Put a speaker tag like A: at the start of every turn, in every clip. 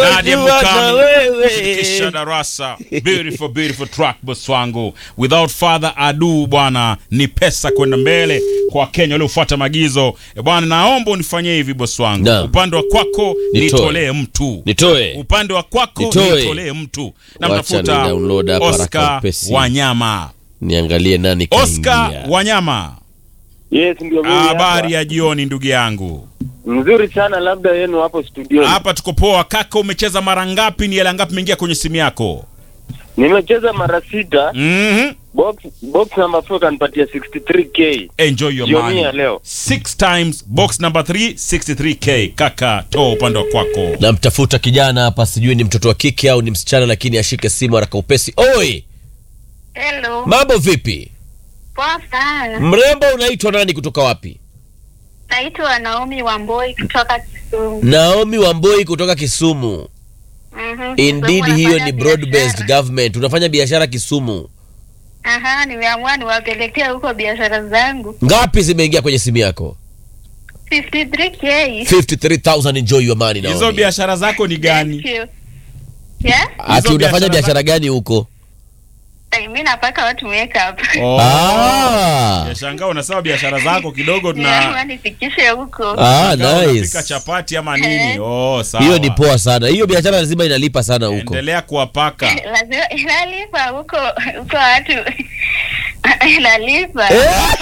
A: Nadia
B: Wajua na
A: Mukami
B: wewe.
A: kisha darasa beautiful beautiful track boss wangu without further ado bwana ni pesa kwenda mbele kwa Wakenya waliofuata maagizo e bwana naomba unifanyie hivi boss wangu
B: Naam.
A: upande wa kwako
B: Nitoe.
A: nitolee mtu
B: Nitoe.
A: upande wa kwako
B: Nitoe.
A: nitolee mtu na
B: Wacha
A: mtafuta
B: ni download hapa haraka
A: Oscar
B: upesi.
A: Wanyama
B: Niangalie nani
A: Oscar
B: kaingia.
A: Wanyama
C: Yes, ndio mimi
A: habari
C: hapa.
A: ya jioni ndugu yangu
C: Mzuri sana labda yenu hapo studio.
A: hapa tuko poa kaka umecheza mara ngapi ni hela ngapi imeingia kwenye simu yako
C: Nimecheza mara sita.
A: mhm
C: Box box number 4 kanipatia 63k.
A: enjoy your
C: Jioni
A: money
C: ya leo.
A: six times box number 3 63k kaka toa upande wa kwako
B: namtafuta kijana hapa sijui ni mtoto wa kike au ni msichana lakini ashike simu haraka upesi oi
D: Hello.
B: mambo vipi
D: Poa sana.
B: mrembo unaitwa nani kutoka wapi
D: Naitwa Naomi Wamboi kutoka Kisumu.
B: naomi wamboi kutoka kisumu
D: Mhm.
B: indeed
D: Kisumu
B: hiyo
D: nafanya
B: ni broad based
D: biashara.
B: government unafanya biashara kisumu
D: Aha, nimeamua niwapelekea huko biashara zangu.
B: ngapi zimeingia kwenye simu yako
D: 53k.
B: 53000 enjoy your money
A: hizo
B: Naomi.
A: biashara zako ni
D: Thank
A: gani
D: you. Yeah?
B: ati
A: hizo
B: unafanya
A: biashara
B: biashara gani huko
D: Ay, Mimi napaka watu makeup.
A: oh.
B: ah.
A: Yashangaa unasema biashara zako kidogo
D: Nimeamua
A: tuna
D: nifikishe huko.
B: Ah,
A: Kama unapika
B: nice
A: chapati ama nini oh sawa
B: hiyo ni poa sana hiyo biashara lazima inalipa sana huko
A: endelea kuwapaka
D: Lazima inalipa huko huko watu inalipa.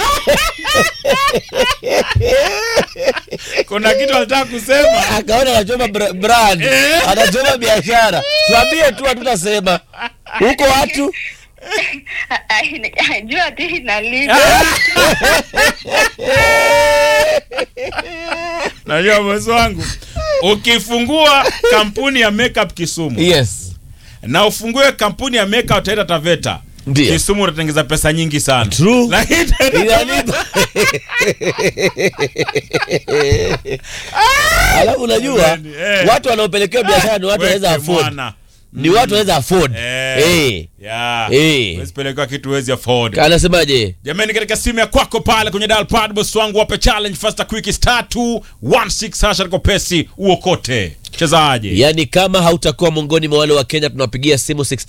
A: kuna kitu alitaka kusema
B: akaona anachoma bra- brand anachoma biashara tuambie tu hatutasema huko watu
D: Ay, Jua tu inalipa.
A: najua mwezi wangu ukifungua kampuni ya makeup Kisumu
B: yes
A: na ufungue kampuni ya makeup utaita Taveta
B: Ndio.
A: Kisumu utatengeza pesa nyingi sana
B: True.
A: Lakini-
B: inalipa alafu unajua
A: Eh.
B: watu wanaopelekewa biashara ni watu wanaweza
A: Weke
B: afford
A: mwana.
B: ni watu wanaweza afford
A: Eh.
B: Eh.
A: Yeah.
B: Eh.
A: Huwezi pelekwa kitu huwezi afford
B: anasemaje
A: jamani katika simu ya kwako pale kwenye dial pad boss wangu wape challenge faster quick star 216 hasha liko pesi uokote chezaje
B: yaani kama hautakuwa miongoni mwa wale wa kenya tunawapigia simu